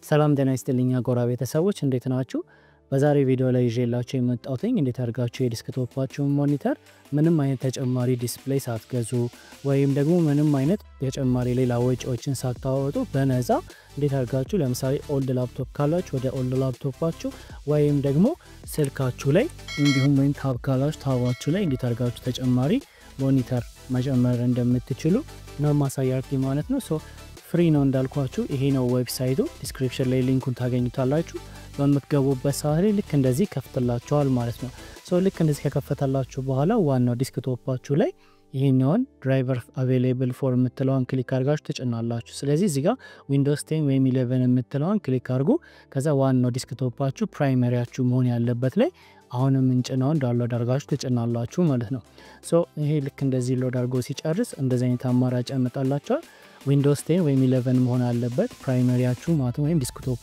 ሰላም ጤና ይስጥልኝ ጎራ ቤተሰቦች እንዴት ናችሁ? በዛሬ ቪዲዮ ላይ ይዤላችሁ የመጣሁትኝ እንዴት አድርጋችሁ የዲስክቶፓችሁን ሞኒተር ምንም አይነት ተጨማሪ ዲስፕሌይ ሳትገዙ ወይም ደግሞ ምንም አይነት ተጨማሪ ሌላ ወጪዎችን ሳታወጡ በነፃ እንዴት አድርጋችሁ ለምሳሌ ኦልድ ላፕቶፕ ካላችሁ ወደ ኦልድ ላፕቶፓችሁ ወይም ደግሞ ስልካችሁ ላይ እንዲሁም ወይም ታብ ካላችሁ ታባችሁ ላይ እንዴት አድርጋችሁ ተጨማሪ ሞኒተር መጨመር እንደምትችሉ ነው ማሳያችሁ ማለት ነው። ሶ ፍሪ ነው እንዳልኳችሁ፣ ይሄ ነው ዌብሳይቱ። ዲስክሪፕሽን ላይ ሊንኩን ታገኙታላችሁ። በምትገቡበት ሰዓት ላይ ልክ እንደዚህ ከፍትላችኋል ማለት ነው። ሶ ልክ እንደዚህ ከከፈተላችሁ በኋላ ዋናው ዲስክቶፓችሁ ላይ ይሄኛውን ድራይቨር አቬሌብል ፎር የምትለዋን ክሊክ አድርጋችሁ ትጭናላችሁ። ስለዚህ እዚህ ጋር ዊንዶውስ ቴን ወይም ኢሌቨን የምትለዋን ክሊክ አድርጉ። ከዛ ዋናው ዲስክቶፓችሁ ፕራይመሪያችሁ መሆን ያለበት ላይ አሁንም እንጭናውን ዳውንሎድ አድርጋችሁ ትጭናላችሁ ማለት ነው። ሶ ይሄ ልክ እንደዚህ ሎድ አድርጎ ሲጨርስ እንደዚህ አይነት አማራጭ ያመጣላችኋል። ዊንዶውስ ቴን ወይም ኢሌቨን መሆን አለበት ፕራይመሪያችሁ ማለት ወይም ዲስክቶፑ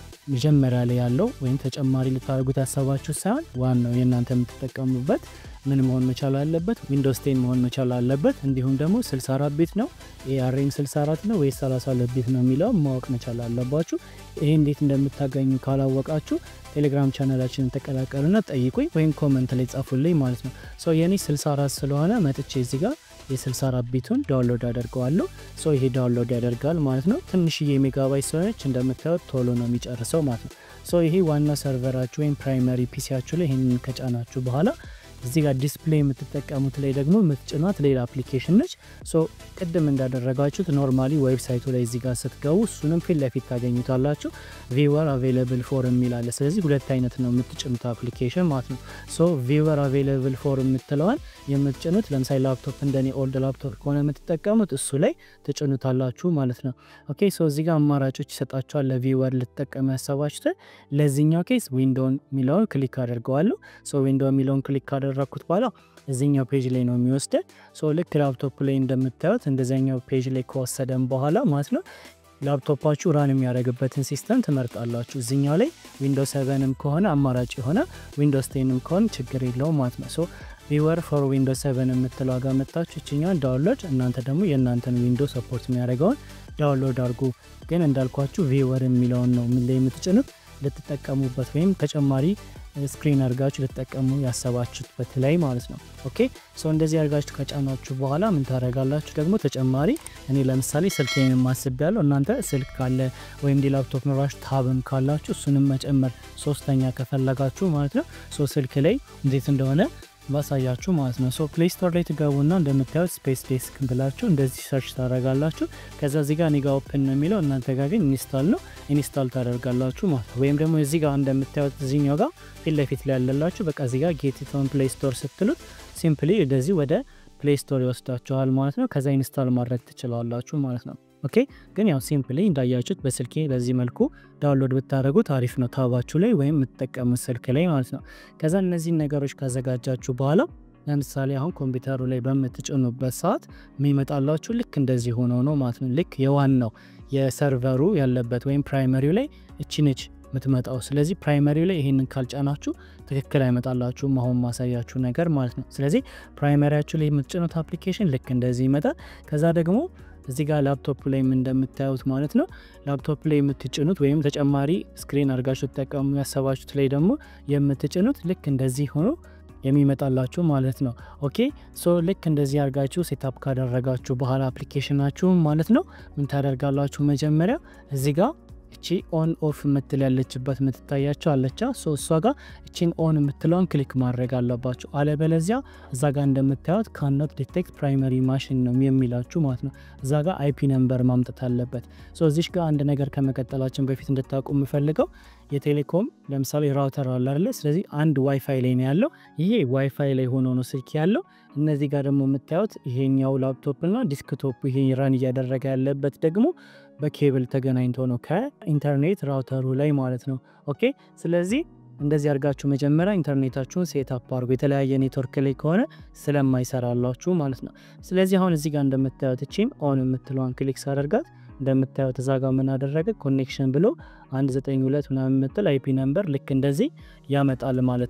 መጀመሪያ ላይ ያለው ወይም ተጨማሪ ልታደርጉት ያሰባችሁ ሳይሆን ዋናው የእናንተ የምትጠቀሙበት ምን መሆን መቻል አለበት? ዊንዶውስ ቴን መሆን መቻል አለበት። እንዲሁም ደግሞ 64 ቢት ነው ኤአርኤም 64 ነው ወይስ 32 ቢት ነው የሚለው ማወቅ መቻል አለባችሁ። ይሄ እንዴት እንደምታገኙ ካላወቃችሁ ቴሌግራም ቻናላችንን ተቀላቀሉና ጠይቁኝ ወይም ኮመንት ላይ ጻፉልኝ ማለት ነው። ሰው የኔ 64 ስለሆነ መጥቼ እዚህ ጋር የ64 ቢቱን ዳውንሎድ አደርገዋለሁ። ሶ ይሄ ዳውንሎድ ያደርጋል ማለት ነው። ትንሽዬ ሜጋባይት ስለሆነች እንደምታዩት ቶሎ ነው የሚጨርሰው ማለት ነው። ሶ ይሄ ዋና ሰርቨራችሁ ወይም ፕራይመሪ ፒሲያችሁ ላይ ይህንን ከጫናችሁ በኋላ እዚህ ጋር ዲስፕሌይ የምትጠቀሙት ላይ ደግሞ የምትጭኗት ሌላ አፕሊኬሽን ነች። ሶ ቅድም እንዳደረጋችሁት ኖርማሊ ዌብሳይቱ ላይ እዚህ ጋር ስትገቡ እሱንም ፊት ለፊት ታገኙታላችሁ። ቪወር አቬይለብል ፎር የሚል አለ። ስለዚህ ሁለት አይነት ነው የምትጭኑት አፕሊኬሽን ማለት ነው። ሶ ቪወር አቬይለብል ፎር የምትለዋን የምትጭኑት ለምሳሌ ላፕቶፕ እንደኔ ኦልድ ላፕቶፕ ከሆነ የምትጠቀሙት እሱ ላይ ትጭኑታላችሁ ማለት ነው። ኦኬ ሶ እዚህ ጋር አማራጮች ይሰጣችኋል። ለቪወር ልትጠቀሙ ያሰባችሁትን ለዚህኛው ኬስ ዊንዶውን የሚለውን ክሊክ አድርገዋለሁ። ሶ ዊንዶው የሚለውን ክሊክ ካደረግኩት በኋላ እዚኛው ፔጅ ላይ ነው የሚወስደን። ሶ ልክ ላፕቶፕ ላይ እንደምታዩት እንደዚኛው ፔጅ ላይ ከወሰደን በኋላ ማለት ነው ላፕቶፓችሁ ራን የሚያደርግበትን ሲስተም ትመርጣላችሁ። እዚኛው ላይ ዊንዶውስ ሰቨንም ከሆነ አማራጭ የሆነ ዊንዶውስ ቴንም ከሆነ ችግር የለውም ማለት ነው። ሶ ቪወር ፎር ዊንዶውስ ሰቨን የምትለው ጋር መጣችሁ ይችኛል ዳውንሎድ፣ እናንተ ደግሞ የእናንተን ዊንዶው ሰፖርት የሚያደርገውን ዳውንሎድ አድርጉ። ግን እንዳልኳችሁ ቪወር የሚለውን ነው ምን ላይ የምትጭኑት ልትጠቀሙበት ወይም ተጨማሪ ስክሪን አድርጋችሁ ልትጠቀሙ ያሰባችሁበት ላይ ማለት ነው። ኦኬ ሶ እንደዚህ አድርጋችሁ ከጫናችሁ በኋላ ምን ታደርጋላችሁ ደግሞ ተጨማሪ እኔ ለምሳሌ ስልኬን ማስብ ያለው እናንተ ስልክ ካለ ወይም ላፕቶፕ ኖራችሁ ታብም ካላችሁ እሱንም መጨመር ሶስተኛ ከፈለጋችሁ ማለት ነው። ሶ ስልክ ላይ እንዴት እንደሆነ ባሳያችሁ ማለት ነው። ሶ ፕሌይ ስቶር ላይ ትገቡና እንደምታዩት ስፔስ ዴስክ ብላችሁ እንደዚህ ሰርች ታደርጋላችሁ። ከዛ እዚህ ጋር ኒጋ ኦፕን ነው የሚለው እናንተ ጋር ግን ኢንስታል ነው ኢንስታል ታደርጋላችሁ ማለት ነው። ወይም ደግሞ እዚህ ጋር እንደምታዩት እዚኛው ጋር ፊት ለፊት ላይ ያለላችሁ በቃ እዚህ ጋር ጌት ኢት ኦን ፕሌይ ስቶር ስትሉት ሲምፕሊ እንደዚህ ወደ ፕሌይ ስቶር ይወስዳችኋል ማለት ነው። ከዛ ኢንስታል ማድረግ ትችላላችሁ ማለት ነው። ኦኬ ግን ያው ሲምፕሊ እንዳያችሁት በስልኬ በዚህ መልኩ ዳውንሎድ ብታደረጉት አሪፍ ነው፣ ታባችሁ ላይ ወይም የምትጠቀሙት ስልክ ላይ ማለት ነው። ከዛ እነዚህን ነገሮች ካዘጋጃችሁ በኋላ ለምሳሌ አሁን ኮምፒውተሩ ላይ በምትጭኑበት ሰዓት የሚመጣላችሁ ልክ እንደዚህ ሆኖ ነው ማለት ነው። ልክ የዋናው የሰርቨሩ ያለበት ወይም ፕራይመሪው ላይ እቺ ነች የምትመጣው። ስለዚህ ፕራይመሪው ላይ ይሄንን ካልጫናችሁ ትክክል አይመጣላችሁም፣ አሁን ማሳያችሁ ነገር ማለት ነው። ስለዚህ ፕራይመሪያችሁ ላይ የምትጭኑት አፕሊኬሽን ልክ እንደዚህ ይመጣል። ከዛ ደግሞ እዚህ ጋር ላፕቶፕ ላይ እንደምታዩት ማለት ነው ላፕቶፕ ላይ የምትጭኑት ወይም ተጨማሪ ስክሪን አድርጋችሁ ተጠቀሙ ያሰባችሁት ላይ ደግሞ የምትጭኑት ልክ እንደዚህ ሆኖ የሚመጣላችሁ ማለት ነው። ኦኬ ሶ ልክ እንደዚህ አድርጋችሁ ሴታፕ ካደረጋችሁ በኋላ አፕሊኬሽናችሁ ማለት ነው ምን ታደርጋላችሁ? መጀመሪያ እዚህ ጋር እቺ ኦን ኦፍ የምትል ያለችበት የምትታያቸው አለቻ ሶ እሷ ጋር እቺን ኦን የምትለውን ክሊክ ማድረግ አለባችሁ። አለበለዚያ እዛ ጋር እንደምታዩት ካኖት ዲቴክት ፕራይመሪ ማሽን ነው የሚላችሁ ማለት ነው። እዛ ጋር አይፒ ነምበር ማምጠት አለበት። ሶ እዚሽ ጋር አንድ ነገር ከመቀጠላችን በፊት እንድታውቁ የምፈልገው የቴሌኮም ለምሳሌ ራውተር አለ አይደለ? ስለዚህ አንድ ዋይፋይ ላይ ነው ያለው። ይሄ ዋይፋይ ላይ ሆኖ ነው ስልክ ያለው። እነዚህ ጋር ደግሞ የምታዩት ይሄኛው ላፕቶፕ እና ዲስክቶፕ ይሄ ራን እያደረገ ያለበት ደግሞ በኬብል ተገናኝቶ ነው ከኢንተርኔት ራውተሩ ላይ ማለት ነው። ኦኬ ስለዚህ እንደዚህ አድርጋችሁ መጀመሪያ ኢንተርኔታችሁን ሴት አፕ አድርጉ። የተለያየ ኔትወርክ ላይ ከሆነ ስለማይሰራላችሁ ማለት ነው። ስለዚህ አሁን እዚህ ጋር እንደምታዩት እቺም ኦን የምትለዋን ክሊክ ሳደርጋት እንደምታዩት እዛ ጋር ምን አደረገ ኮኔክሽን ብሎ 192 ምናምን የምትል አይፒ ነምበር ልክ እንደዚህ ያመጣል ማለት ነው።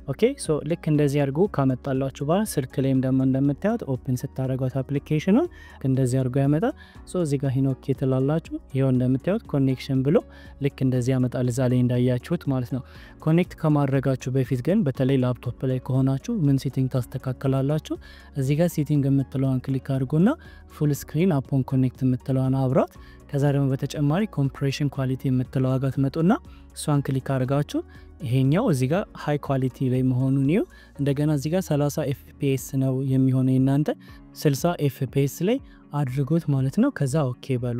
ኦኬ ሶ ልክ እንደዚህ አድርጎ ካመጣላችሁ በኋላ ስልክ ላይም ደግሞ እንደምታዩት ኦፕን ስታደረጓት አፕሊኬሽኑን እንደዚህ አድርጎ ያመጣል። ሶ እዚህ ጋር ሂኖኬ ትላላችሁ። ይኸው እንደምታዩት ኮኔክሽን ብሎ ልክ እንደዚህ ያመጣል፣ እዛ ላይ እንዳያችሁት ማለት ነው። ኮኔክት ከማድረጋችሁ በፊት ግን በተለይ ላፕቶፕ ላይ ከሆናችሁ ምን ሴቲንግ ታስተካከላላችሁ? እዚህ ጋር ሴቲንግ የምትለዋን ክሊክ አድርጎና ፉል ስክሪን አፖን ኮኔክት የምትለዋን አብራት። ከዛ ደግሞ በተጨማሪ ኮምፕሬሽን ኳሊቲ የምትለው ዋጋ ትመጡና እሷን ክሊክ አድርጋችሁ ይሄኛው እዚህ ጋር ሃይ ኳሊቲ ላይ መሆኑን ይው እንደገና እዚህ ጋር 30 ኤፍፒኤስ ነው የሚሆነው የናንተ 60 ኤፍፒኤስ ላይ አድርጎት ማለት ነው። ከዛ ኦኬ በሉ።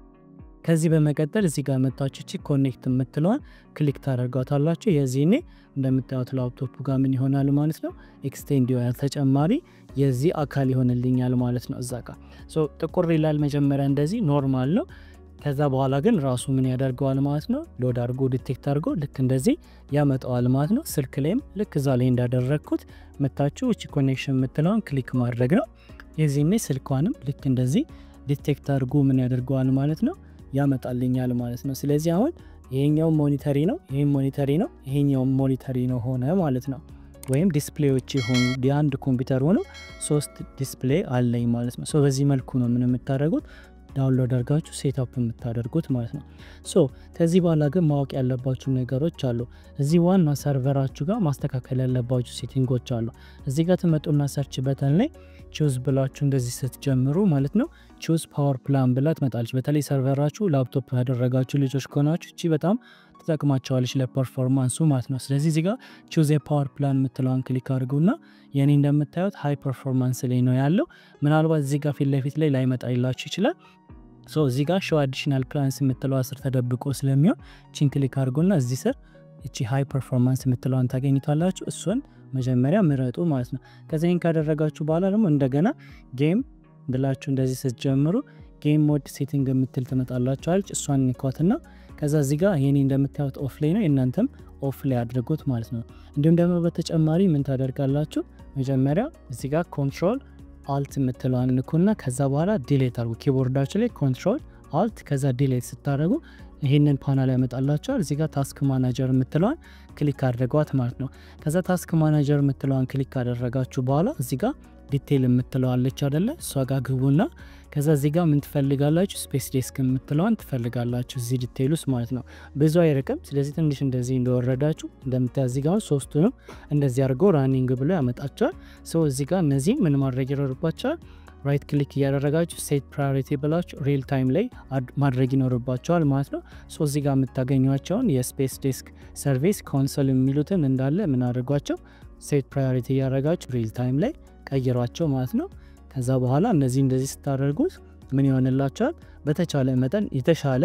ከዚህ በመቀጠል እዚህ ጋር መጣችሁ ቺ ኮኔክት የምትለዋን ክሊክ ታደርጓታላችሁ። የዚህኔ እንደምታዩት ላፕቶፑ ጋር ምን ይሆናል ማለት ነው ኤክስቴንድ ይሆናል ተጨማሪ የዚህ አካል ይሆንልኛል ማለት ነው። እዛ ጋር ሶ ጥቁር ይላል መጀመሪያ እንደዚህ ኖርማል ነው። ከዛ በኋላ ግን ራሱ ምን ያደርገዋል ማለት ነው ሎድ አድርጎ ዲቴክት አድርጎ ልክ እንደዚህ ያመጣዋል ማለት ነው። ስልክ ላይም ልክ እዛ ላይ እንዳደረግኩት መታችሁ እቺ ኮኔክሽን የምትለውን ክሊክ ማድረግ ነው። የዚህኔ ስልኳንም ልክ እንደዚህ ዲቴክት አድርጎ ምን ያደርገዋል ማለት ነው ያመጣልኛል ማለት ነው። ስለዚህ አሁን ይሄኛው ሞኒተሪ ነው፣ ይሄም ሞኒተሪ ነው፣ ይሄኛው ሞኒተሪ ነው ሆነ ማለት ነው። ወይም ዲስፕሌዎች የሆኑ የአንድ ኮምፒውተር ሆኖ ሶስት ዲስፕሌይ አለኝ ማለት ነው። ሶ በዚህ መልኩ ነው ምን የምታደርጉት ዳውንሎድ አድርጋችሁ ሴትአፕ የምታደርጉት ማለት ነው። ሶ ከዚህ በኋላ ግን ማወቅ ያለባችሁ ነገሮች አሉ። እዚህ ዋና ሰርቨራችሁ ጋር ማስተካከል ያለባችሁ ሴቲንጎች አሉ። እዚህ ጋር ትመጡና ሰርች በተን ላይ ቹዝ ብላችሁ እንደዚህ ስትጀምሩ ማለት ነው ቹዝ ፓወር ፕላን ብላ ትመጣለች። በተለይ ሰርቨራችሁ ላፕቶፕ ያደረጋችሁ ልጆች ከሆናችሁ እቺ በጣም ትጠቅማቸዋለች ለፐርፎርማንሱ ማለት ነው። ስለዚህ እዚህ ጋር ቹዝ የፓወር ፕላን የምትለዋን ክሊክ አድርጉና የኔ እንደምታዩት ሃይ ፐርፎርማንስ ላይ ነው ያለው። ምናልባት እዚህ ጋር ፊት ለፊት ላይ ላይመጣ ይላችሁ ይችላል። ሶ እዚህ ጋር ሾው አዲሽናል ፕላንስ የምትለው ስር ተደብቆ ስለሚሆን ቺን ክሊክ አድርጎና እዚህ ስር እቺ ሃይ ፐርፎርማንስ የምትለዋን ታገኝታላችሁ። እሱን መጀመሪያ ምረጡ ማለት ነው። ከዚህን ካደረጋችሁ በኋላ ደግሞ እንደገና ጌም ብላችሁ እንደዚህ ስትጀምሩ ጌም ሞድ ሴቲንግ የምትል ትመጣላችኋለች። እሷን ንኳትና ከዛ እዚህ ጋር ይሄኔ እንደምታዩት ኦፍ ላይ ነው፣ የእናንተም ኦፍ ላይ አድርጉት ማለት ነው። እንዲሁም ደግሞ በተጨማሪ ምን ታደርጋላችሁ? መጀመሪያ እዚህ ጋር ኮንትሮል አልት የምትለዋን ንኩና ከዛ በኋላ ዲሌት አድርጉ። ኪቦርዳችሁ ላይ ኮንትሮል አልት ከዛ ዲሌት ስታደርጉ ይህንን ፓናል ያመጣላቸዋል። እዚህ ጋር ታስክ ማናጀር የምትለዋን ክሊክ አድርጓት ማለት ነው። ከዛ ታስክ ማናጀር የምትለዋን ክሊክ ካደረጋችሁ በኋላ እዚህ ጋር ዲቴይል የምትለዋለች አደለ? እሷ ጋር ግቡና ከዛ እዚህ ጋር ምን ትፈልጋላችሁ? ስፔስ ዴስክ የምትለዋን ትፈልጋላችሁ እዚህ ዲቴይል ውስጥ ማለት ነው። ብዙ አይርቅም። ስለዚህ ትንሽ እንደዚህ እንደወረዳችሁ እንደምታያ እዚህ ጋር ሶስቱንም እንደዚህ አድርገው ራኒንግ ብሎ ያመጣቸዋል። ሰው እዚህ ጋር እነዚህ ምን ማድረግ ይኖርባቸዋል? ራይት ክሊክ እያደረጋችሁ ሴት ፕራዮሪቲ ብላችሁ ሪል ታይም ላይ ማድረግ ይኖርባቸዋል ማለት ነው። ሶ እዚህ ጋር የምታገኟቸውን የስፔስ ዴስክ ሰርቪስ ኮንሶል የሚሉትን እንዳለ ምን አድርጓቸው ሴት ፕራዮሪቲ እያደረጋችሁ ሪል ታይም ላይ ቀይሯቸው ማለት ነው። ከዛ በኋላ እነዚህ እንደዚህ ስታደርጉት ምን ይሆንላቸዋል? በተቻለ መጠን የተሻለ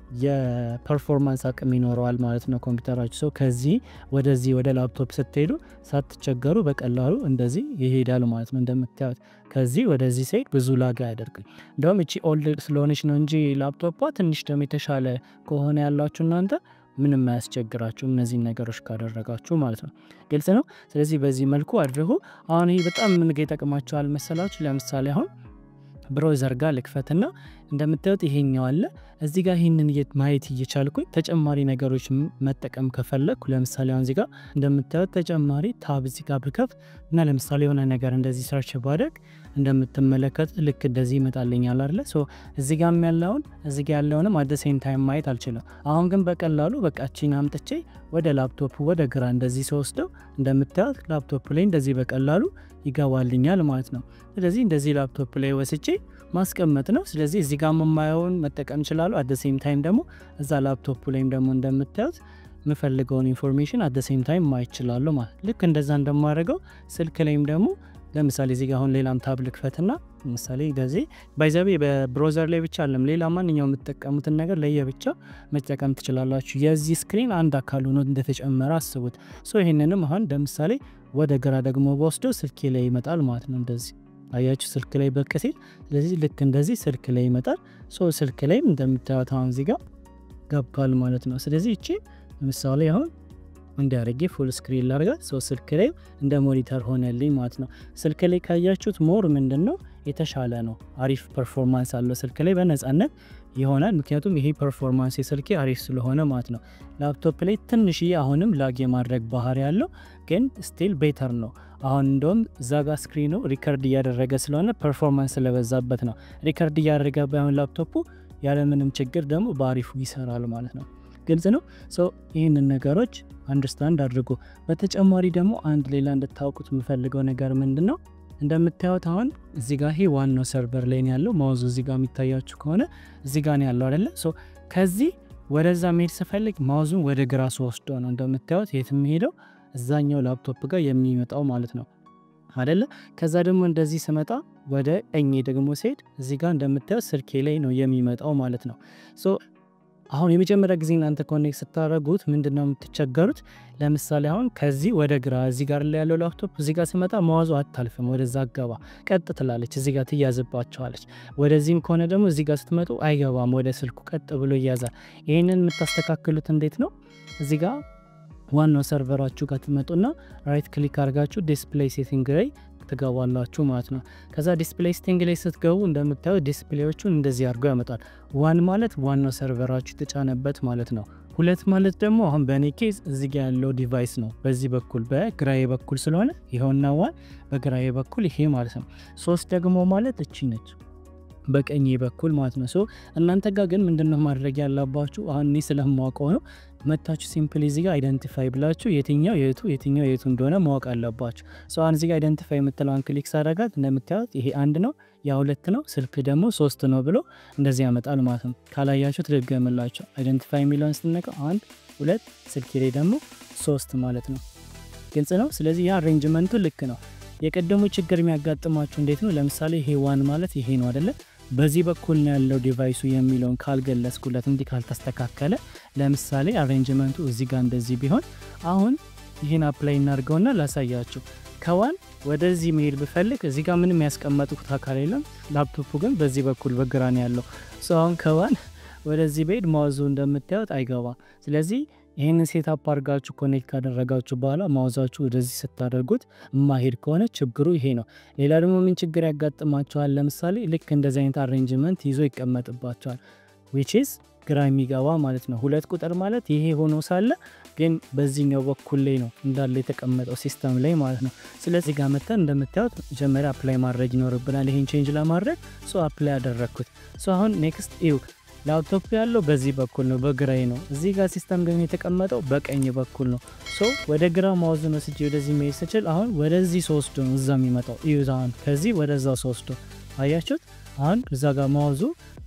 የፐርፎርማንስ አቅም ይኖረዋል ማለት ነው ኮምፒውተራችሁ። ሰው ከዚህ ወደዚህ ወደ ላፕቶፕ ስትሄዱ ሳትቸገሩ በቀላሉ እንደዚህ ይሄዳል ማለት ነው። እንደምታዩት ከዚህ ወደዚህ ሲሄድ ብዙ ላጋ አያደርግም። እንደውም እቺ ኦልድ ስለሆነች ነው እንጂ ላፕቶፓ ትንሽ ደግሞ የተሻለ ከሆነ ያላችሁ እናንተ ምንም አያስቸግራችሁም እነዚህን ነገሮች ካደረጋችሁ ማለት ነው። ግልጽ ነው። ስለዚህ በዚህ መልኩ አድርጉ። አሁን ይህ በጣም ምን ጋ ይጠቅማችኋል መሰላችሁ? ለምሳሌ አሁን ብሮዘር ጋር ልክፈትና እንደምታዩት ይሄኛው አለ እዚህ ጋር ይህንን ማየት እየቻልኩኝ ተጨማሪ ነገሮች መጠቀም ከፈለግኩ ለምሳሌ አሁን እዚህ ጋር እንደምታዩት ተጨማሪ ታብ እዚህ ጋር ብከፍት እና ለምሳሌ የሆነ ነገር እንደዚህ ሰርች ባደርግ እንደምትመለከቱት ልክ እንደዚህ ይመጣልኛል አለ እዚህ ጋር ያለውን እዚህ ጋር ያለውንም አደ ሴም ታይም ማየት አልችልም። አሁን ግን በቀላሉ በቃችን አምጥቼ ወደ ላፕቶፕ ወደ ግራ እንደዚህ ስወስደው እንደምታዩት ላፕቶፕ ላይ እንደዚህ በቀላሉ ይገባልኛል ማለት ነው። ስለዚህ እንደዚህ ላፕቶፕ ላይ ወስቼ ማስቀመጥ ነው። ስለዚህ እዚህ ጋር የማየውን መጠቀም ይችላሉ። አደ ሴም ታይም ደግሞ እዛ ላፕቶፕ ላይም ደግሞ እንደምታዩት የምፈልገውን ኢንፎርሜሽን አደ ሴም ታይም ማየት ይችላሉ ማለት ልክ እንደዛ እንደማደርገው ስልክ ላይም ደግሞ ለምሳሌ እዚህ ጋር አሁን ሌላም ታብ ልክፈትና ምሳሌ እንደዚህ ባይዘቤ በብሮዘር ላይ ብቻ አለም ሌላ ማንኛውም የምትጠቀሙትን ነገር ለየብቻ መጠቀም ትችላላችሁ። የዚህ ስክሪን አንድ አካል ሆኖ እንደተጨመረ አስቡት። ሶ ይህንንም አሁን ለምሳሌ ወደ ግራ ደግሞ በወስደው ስልኬ ላይ ይመጣል ማለት ነው። እንደዚህ አያችሁ ስልክ ላይ ብቅ ሲል፣ ስለዚህ ልክ እንደዚህ ስልክ ላይ ይመጣል። ሶ ስልክ ላይም እንደምታዩት አሁን እዚህ ጋር ገብቷል ማለት ነው። ስለዚህ እቺ ለምሳሌ አሁን እንዲያደርጌ ፉል ስክሪን ላርጋት ሰው ስልክ ላይ እንደ ሞኒተር ሆነልኝ ማለት ነው። ስልክ ላይ ካያችሁት ሞር ምንድን ነው የተሻለ ነው። አሪፍ ፐርፎርማንስ አለው ስልክ ላይ በነጻነት ይሆናል። ምክንያቱም ይሄ ፐርፎርማንስ የስልኬ አሪፍ ስለሆነ ማለት ነው። ላፕቶፕ ላይ ትንሽዬ አሁንም ላግ የማድረግ ባህሪ ያለው ግን ስቲል ቤተር ነው። አሁን እንደውም እዛ ጋር ስክሪኑ ሪከርድ እያደረገ ስለሆነ ፐርፎርማንስ ስለበዛበት ነው። ሪከርድ እያደረገ ባይሆን ላፕቶፑ ያለምንም ችግር ደግሞ በአሪፉ ይሰራል ማለት ነው። ግልጽ ነው። ሶ ይህንን ነገሮች አንደርስታንድ አድርጎ በተጨማሪ ደግሞ አንድ ሌላ እንድታውቁት የምፈልገው ነገር ምንድን ነው እንደምታዩት አሁን እዚህ ጋር ይሄ ዋናው ሰርቨር ላይ ነው ያለው። ማውዙ እዚህ ጋር የሚታያችሁ ከሆነ እዚህ ጋር ነው ያለው አይደለ? ሶ ከዚህ ወደዛ መሄድ ስፈልግ ማውዙን ወደ ግራ ስወስዶ ነው እንደምታዩት የት የሚሄደው እዛኛው ላፕቶፕ ጋር የሚመጣው ማለት ነው አደለ? ከዛ ደግሞ እንደዚህ ስመጣ ወደ ቀኝ ደግሞ ሲሄድ እዚህ ጋር እንደምታዩት ስልኬ ላይ ነው የሚመጣው ማለት ነው። ሶ አሁን የመጀመሪያ ጊዜ እናንተ ኮኔክት ስታደረጉት ምንድን ነው የምትቸገሩት? ለምሳሌ አሁን ከዚህ ወደ ግራ እዚህ ጋር ላይ ያለው ላፕቶፕ እዚህ ጋር ስመጣ መዋዙ አታልፍም፣ ወደዛ አገባ ቀጥ ትላለች፣ እዚህ ጋር ትያዝባቸዋለች። ወደዚህም ከሆነ ደግሞ እዚህ ጋር ስትመጡ አይገባም፣ ወደ ስልኩ ቀጥ ብሎ ይያዛል። ይህንን የምታስተካክሉት እንዴት ነው? እዚህ ጋር ዋናው ሰርቨራችሁ ጋር ትመጡና ራይት ክሊክ አድርጋችሁ ዲስፕሌይ ሴቲንግ ላይ ትገባላችሁ ማለት ነው። ከዛ ዲስፕሌይ ሴቲንግ ላይ ስትገቡ እንደምታዩት ዲስፕሌዎቹን እንደዚህ አድርጎ ያመጣል። ዋን ማለት ዋናው ሰርቨራችሁ የተጫነበት ማለት ነው። ሁለት ማለት ደግሞ አሁን በእኔ ኬዝ እዚህ ጋር ያለው ዲቫይስ ነው። በዚህ በኩል በግራዬ በኩል ስለሆነ ይኸውና ዋን በግራዬ በኩል ይሄ ማለት ነው። ሶስት ደግሞ ማለት እቺ ነች በቀኝ በኩል ማለት ነው። ሶ እናንተ ጋር ግን ምንድነው ማድረግ ያለባችሁ? አሁን እኔ ስለማውቀው ነው መታችሁ ሲምፕል እዚህ ጋር አይደንቲፋይ ብላችሁ የትኛው የቱ የትኛው የቱ እንደሆነ ማወቅ አለባችሁ። ሶ አሁን እዚህ ጋር አይደንቲፋይ የምትለውን ክሊክ ሳደርጋት እንደምታዩት ይሄ አንድ ነው፣ ያ ሁለት ነው፣ ስልክ ደግሞ ሶስት ነው ብሎ እንደዚህ ያመጣል ማለት ነው። ካላያችሁ ትደገምላችሁ። አይደንቲፋይ የሚለውን ስትነቀው አንድ ሁለት፣ ስልክ ላይ ደግሞ ሶስት ማለት ነው። ግልጽ ነው። ስለዚህ ያ አሬንጅመንቱ ልክ ነው። የቀደሙ ችግር የሚያጋጥማችሁ እንዴት ነው? ለምሳሌ ይሄ ዋን ማለት ይሄ ነው አደለ? በዚህ በኩል ነው ያለው ዲቫይሱ የሚለውን ካልገለጽኩለት እንዲህ ካልተስተካከለ፣ ለምሳሌ አሬንጅመንቱ እዚህ ጋር እንደዚህ ቢሆን፣ አሁን ይህን አፕላይ እናድርገውና ላሳያችሁ። ከዋን ወደዚህ መሄድ ብፈልግ እዚህ ጋር ምንም ያስቀመጥኩት አካል የለም። ላፕቶፑ ግን በዚህ በኩል በግራ ነው ያለው። አሁን ከዋን ወደዚህ ብሄድ ማውዙ እንደምታዩት አይገባም። ስለዚህ ይህንን ሴታፕ አድርጋችሁ ኮኔክት ካደረጋችሁ በኋላ ማውዛችሁ ወደዚህ ስታደርጉት የማሄድ ከሆነ ችግሩ ይሄ ነው። ሌላ ደግሞ ምን ችግር ያጋጥማቸዋል? ለምሳሌ ልክ እንደዚህ አይነት አሬንጅመንት ይዞ ይቀመጥባቸዋል። ዊችዝ ግራ የሚገባ ማለት ነው። ሁለት ቁጥር ማለት ይሄ ሆኖ ሳለ ግን በዚህኛው በኩል ላይ ነው እንዳለ የተቀመጠው ሲስተም ላይ ማለት ነው። ስለዚህ ጋር መተን እንደምታዩት መጀመሪያ አፕላይ ማድረግ ይኖርብናል። ይሄን ቼንጅ ለማድረግ ሶ አፕላይ ያደረግኩት ሶ አሁን ኔክስት ይው ላፕቶፕ ያለው በዚህ በኩል ነው፣ በግራይ ነው። እዚህ ጋር ሲስተም ግን የተቀመጠው በቀኝ በኩል ነው። ሶ ወደ ግራ ማውዝን ወስጄ ወደዚህ መሄድ ስችል አሁን ወደዚህ ሶስዶ ነው እዛ የሚመጣው እዩት። አሁን ከዚህ ወደዛ ሶስዶ አያችሁት። አሁን እዛ ጋር ማውዙ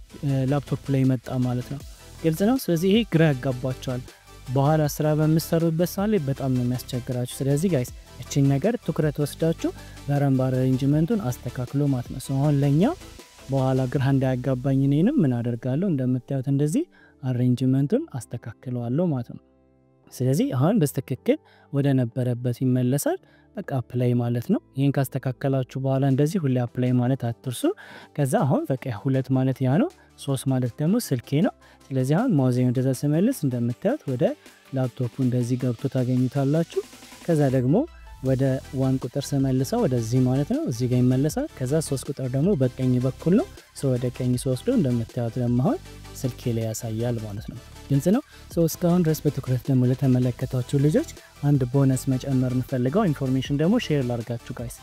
ላፕቶፕ ላይ መጣ ማለት ነው። ግልጽ ነው። ስለዚህ ይሄ ግራ ያጋባቸዋል። በኋላ ስራ በምሰሩበት ሰዓት ላይ በጣም ነው የሚያስቸግራችሁ። ስለዚህ ጋይስ እችን ነገር ትኩረት ወስዳችሁ በረንብ አሬንጅመንቱን አስተካክሎ ማለት ነው። አሁን ለእኛ በኋላ ግራ እንዳያጋባኝ እኔንም ምን አደርጋለሁ እንደምታዩት እንደዚህ አሬንጅመንቱን አስተካክለዋለሁ ማለት ነው። ስለዚህ አሁን በስትክክል ወደ ነበረበት ይመለሳል። በቃ አፕላይ ማለት ነው። ይህን ካስተካከላችሁ በኋላ እንደዚህ ሁሌ አፕላይ ማለት አትርሱ። ከዛ አሁን በቃ ሁለት ማለት ያ ነው፣ ሶስት ማለት ደግሞ ስልኬ ነው። ስለዚህ አሁን ማውዜን ወደዛ ስመልስ እንደምታዩት ወደ ላፕቶፑ እንደዚህ ገብቶ ታገኙታላችሁ። ከዛ ደግሞ ወደ ዋን ቁጥር ስመልሰው ወደዚህ ማለት ነው፣ እዚህ ጋር ይመለሳል። ከዛ ሶስት ቁጥር ደግሞ በቀኝ በኩል ነው። ወደ ቀኝ ስወስዶ እንደምታዩት ደግሞ አሁን ስልኬ ላይ ያሳያል ማለት ነው። ግልጽ ነው። እስካሁን ድረስ በትኩረት ደግሞ ለተመለከታችሁ ልጆች አንድ ቦነስ መጨመር የምፈልገው ኢንፎርሜሽን ደግሞ ሼር ላርጋችሁ ጋይስ።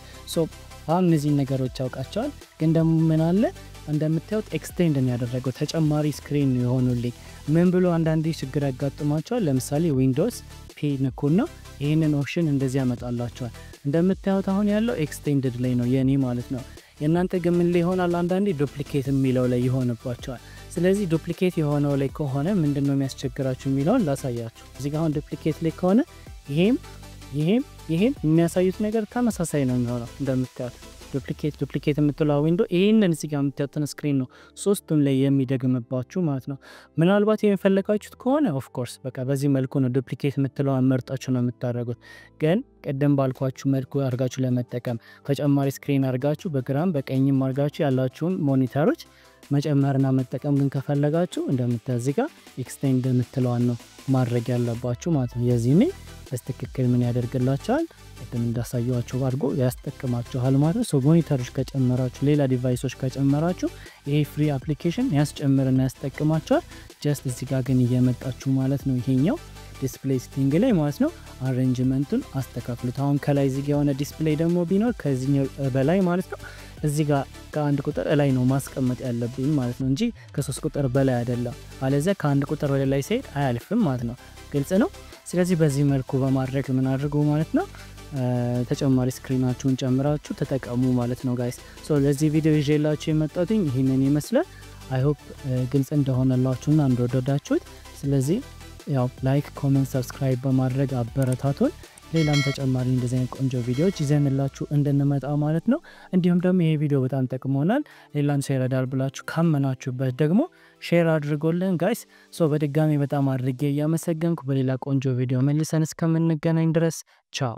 አሁን እነዚህን ነገሮች ያውቃቸዋል፣ ግን ደግሞ ምን አለ እንደምታዩት ኤክስቴንድ ያደረገው ተጨማሪ ስክሪን የሆኑልኝ ምን ብሎ አንዳንዴ ችግር ያጋጥሟቸዋል። ለምሳሌ ዊንዶውስ ፒ ንኩና ይህንን ኦፕሽን እንደዚህ ያመጣላቸዋል። እንደምታዩት አሁን ያለው ኤክስቴንድድ ላይ ነው የእኔ ማለት ነው። የእናንተ ግን ምን ላይ ይሆናል? አንዳንዴ ዱፕሊኬት የሚለው ላይ ይሆንባቸዋል። ስለዚህ ዱፕሊኬት የሆነው ላይ ከሆነ ምንድን ነው የሚያስቸግራችሁ የሚለውን ላሳያችሁ። እዚህ ጋር አሁን ዱፕሊኬት ላይ ከሆነ ይሄም ይሄም ይሄም የሚያሳዩት ነገር ተመሳሳይ ነው የሚሆነው እንደምታዩት ዱፕሊኬት ዱፕሊኬት የምትለው ዊንዶ ይህንን እዚህ ጋር የምታዩትን ስክሪን ነው ሶስቱም ላይ የሚደግምባችሁ ማለት ነው። ምናልባት የሚፈለጋችሁት ከሆነ ኦፍኮርስ በቃ በዚህ መልኩ ነው ዱፕሊኬት የምትለውን መርጣችሁ ነው የምታደርጉት። ግን ቅድም ባልኳችሁ መልኩ አድርጋችሁ ለመጠቀም ተጨማሪ ስክሪን አድርጋችሁ በግራም በቀኝም አድርጋችሁ ያላችሁን ሞኒተሮች መጨመርና መጠቀም ግን ከፈለጋችሁ እንደምታዩት እዚህ ጋር ኤክስቴንድ የምትለዋን ነው ማድረግ ያለባችሁ ማለት ነው። የዚህ ሜ በስትክክል ምን ያደርግላቸዋል ቅድም እንዳሳየዋቸው አድርጎ ያስጠቅማችኋል ማለት ነው። ሞኒተሮች ከጨመራችሁ ሌላ ዲቫይሶች ከጨመራችሁ ይሄ ፍሪ አፕሊኬሽን ያስጨምርና ያስጠቅማቸዋል። ጀስት እዚህ ጋር ግን እየመጣችሁ ማለት ነው ይሄኛው ዲስፕሌይ ሴቲንግ ላይ ማለት ነው አሬንጅመንቱን አስተካክሉት። አሁን ከላይ እዚህ ጋር የሆነ ዲስፕሌይ ደግሞ ቢኖር ከዚህኛው በላይ ማለት ነው እዚህ ጋር ከአንድ ቁጥር ላይ ነው ማስቀመጥ ያለብኝ ማለት ነው እንጂ ከሶስት ቁጥር በላይ አይደለም። አለዚያ ከአንድ ቁጥር ወደ ላይ ሲሄድ አያልፍም ማለት ነው። ግልጽ ነው። ስለዚህ በዚህ መልኩ በማድረግ ምን አድርጉ ማለት ነው ተጨማሪ ስክሪናችሁን ጨምራችሁ ተጠቀሙ ማለት ነው ጋይስ። ሶ ለዚህ ቪዲዮ ይዤላችሁ የመጣትኝ ይህንን ይመስላል። አይሆፕ ግልጽ እንደሆነላችሁና እንደወደዳችሁት። ስለዚህ ያው ላይክ፣ ኮሜንት፣ ሰብስክራይብ በማድረግ አበረታቱን። ሌላም ተጨማሪ እንደዚህ አይነት ቆንጆ ቪዲዮዎች ይዘንላችሁ እንድንመጣ ማለት ነው። እንዲሁም ደግሞ ይሄ ቪዲዮ በጣም ጠቅሞናል፣ ሌላም ሰው ይረዳል ብላችሁ ካመናችሁበት ደግሞ ሼር አድርጎልን ጋይስ። ሶ በድጋሚ በጣም አድርጌ እያመሰገንኩ በሌላ ቆንጆ ቪዲዮ መልሰን እስከምንገናኝ ድረስ ቻው።